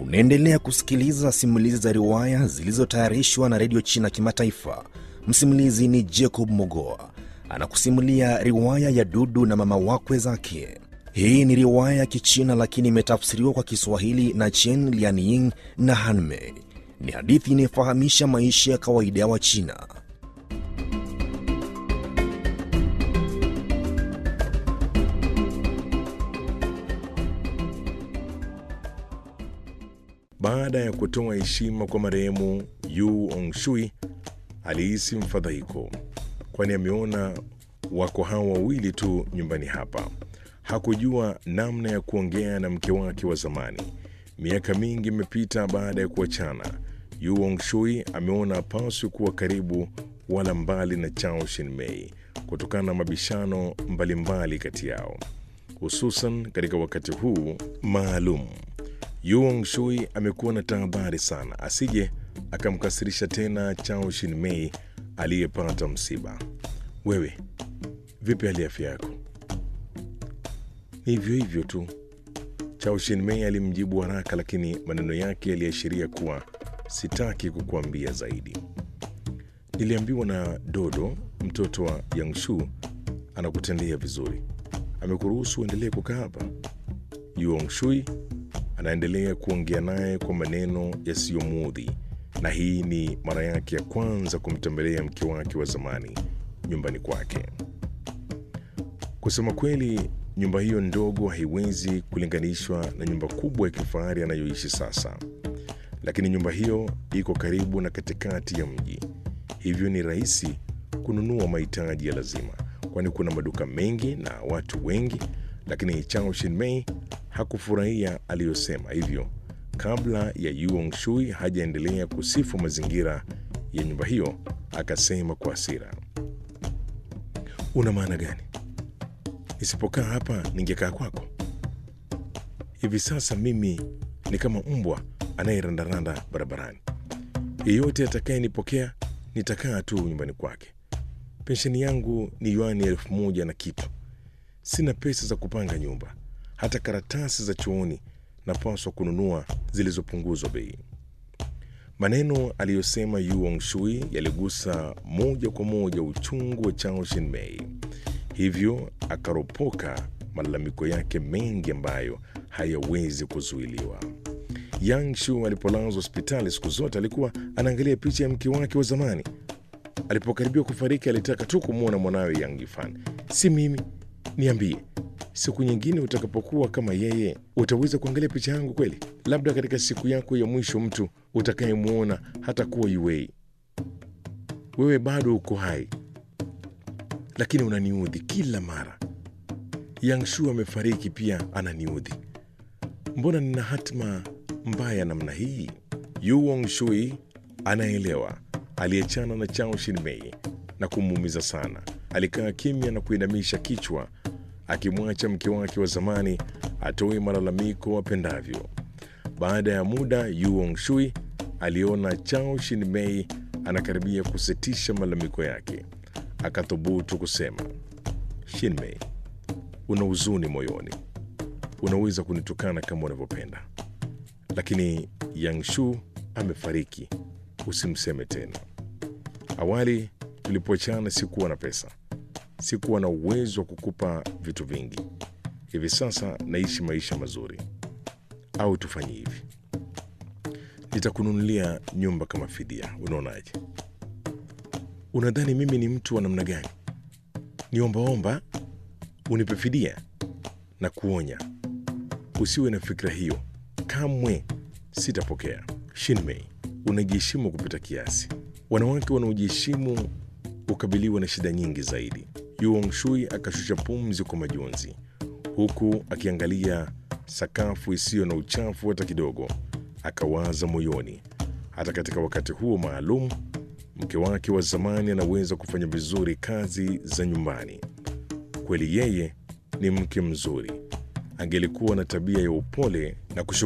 Unaendelea kusikiliza simulizi za riwaya zilizotayarishwa na redio China Kimataifa. Msimulizi ni Jacob Mogoa anakusimulia riwaya ya Dudu na mama wakwe zake. Hii ni riwaya ya Kichina lakini imetafsiriwa kwa Kiswahili na Chen Lianying na Hanmei. Ni hadithi inayofahamisha maisha ya kawaida ya Wachina. Baada ya kutoa heshima kwa marehemu Yu Ongshui, alihisi mfadhaiko, kwani ameona wako hawa wawili tu nyumbani hapa. Hakujua namna ya kuongea na mke wake wa zamani. Miaka mingi imepita baada ya kuachana. Yu Ongshui ameona hapaswi kuwa karibu wala mbali na Chao Shinmei kutokana na mabishano mbalimbali kati yao, hususan katika wakati huu maalum. Yuong Shui amekuwa na tahadhari sana asije akamkasirisha tena Chao Shinmei aliyepata msiba. Wewe vipi hali ya afya yako? Ni hivyo hivyo tu, Chao Shinmei alimjibu haraka, lakini maneno yake yaliashiria kuwa sitaki kukuambia zaidi. Niliambiwa na Dodo, mtoto wa Yangshu, anakutendea vizuri, amekuruhusu uendelee kukaa hapa. Yuong Shui anaendelea kuongea naye kwa maneno yasiyomuudhi, na hii ni mara yake ya kwanza kumtembelea mke wake wa zamani nyumbani kwake. Kusema kweli, nyumba hiyo ndogo haiwezi kulinganishwa na nyumba kubwa ya kifahari anayoishi sasa, lakini nyumba hiyo iko karibu na katikati ya mji, hivyo ni rahisi kununua mahitaji ya lazima, kwani kuna maduka mengi na watu wengi. Lakini Chao Shinmei hakufurahia aliyosema, hivyo kabla ya Yuong Shui hajaendelea kusifu mazingira ya nyumba hiyo, akasema kwa hasira, una maana gani? Nisipokaa hapa ningekaa kwako? Hivi sasa mimi ni kama mbwa anayerandaranda barabarani. Yeyote atakayenipokea nitakaa tu nyumbani kwake. Pensheni yangu ni yuani elfu moja na kitu. Sina pesa za kupanga nyumba hata karatasi za chooni napaswa kununua zilizopunguzwa bei. Maneno aliyosema Yuong Shui yaligusa moja kwa moja uchungu wa Chao Shinmei, hivyo akaropoka malalamiko yake mengi ambayo hayawezi kuzuiliwa. Yang Shu alipolazwa hospitali siku zote alikuwa anaangalia picha ya mke wake wa zamani. Alipokaribia kufariki, alitaka tu kumwona mwanawe Yang Yifan. Si mimi, niambie siku nyingine utakapokuwa kama yeye utaweza kuangalia picha yangu kweli? Labda katika siku yako ya mwisho mtu utakayemwona hata kuwa Yuei. Wewe bado uko hai, lakini unaniudhi kila mara. Yangshu amefariki pia ananiudhi. Mbona nina hatima mbaya namna hii? Yuong Shui anaelewa. Aliachana na Chao Shinmei na kumuumiza sana. Alikaa kimya na kuinamisha kichwa akimwacha mke wake wa zamani atoe malalamiko apendavyo. Baada ya muda, Yuong Shui aliona Chao Shinmei anakaribia kusitisha malalamiko yake, akathubutu kusema, Shinmei, una huzuni moyoni, unaweza kunitukana kama unavyopenda, lakini Yangshu amefariki, usimseme tena. Awali tulipoachana sikuwa na pesa sikuwa na uwezo wa kukupa vitu vingi. Hivi sasa naishi maisha mazuri. Au tufanye hivi, nitakununulia nyumba kama fidia. Unaonaje? Unadhani mimi ni mtu wa namna gani? Niombaomba unipe fidia? Na kuonya usiwe na fikra hiyo, kamwe sitapokea. Shinmei, unajiheshimu kupita kiasi. Wanawake wanaojiheshimu hukabiliwa na shida nyingi zaidi. Yuong Shui akashusha pumzi kwa majonzi, huku akiangalia sakafu isiyo na uchafu hata kidogo. Akawaza moyoni, hata katika wakati huo maalum, mke wake wa zamani anaweza kufanya vizuri kazi za nyumbani. Kweli yeye ni mke mzuri, angelikuwa na tabia ya upole na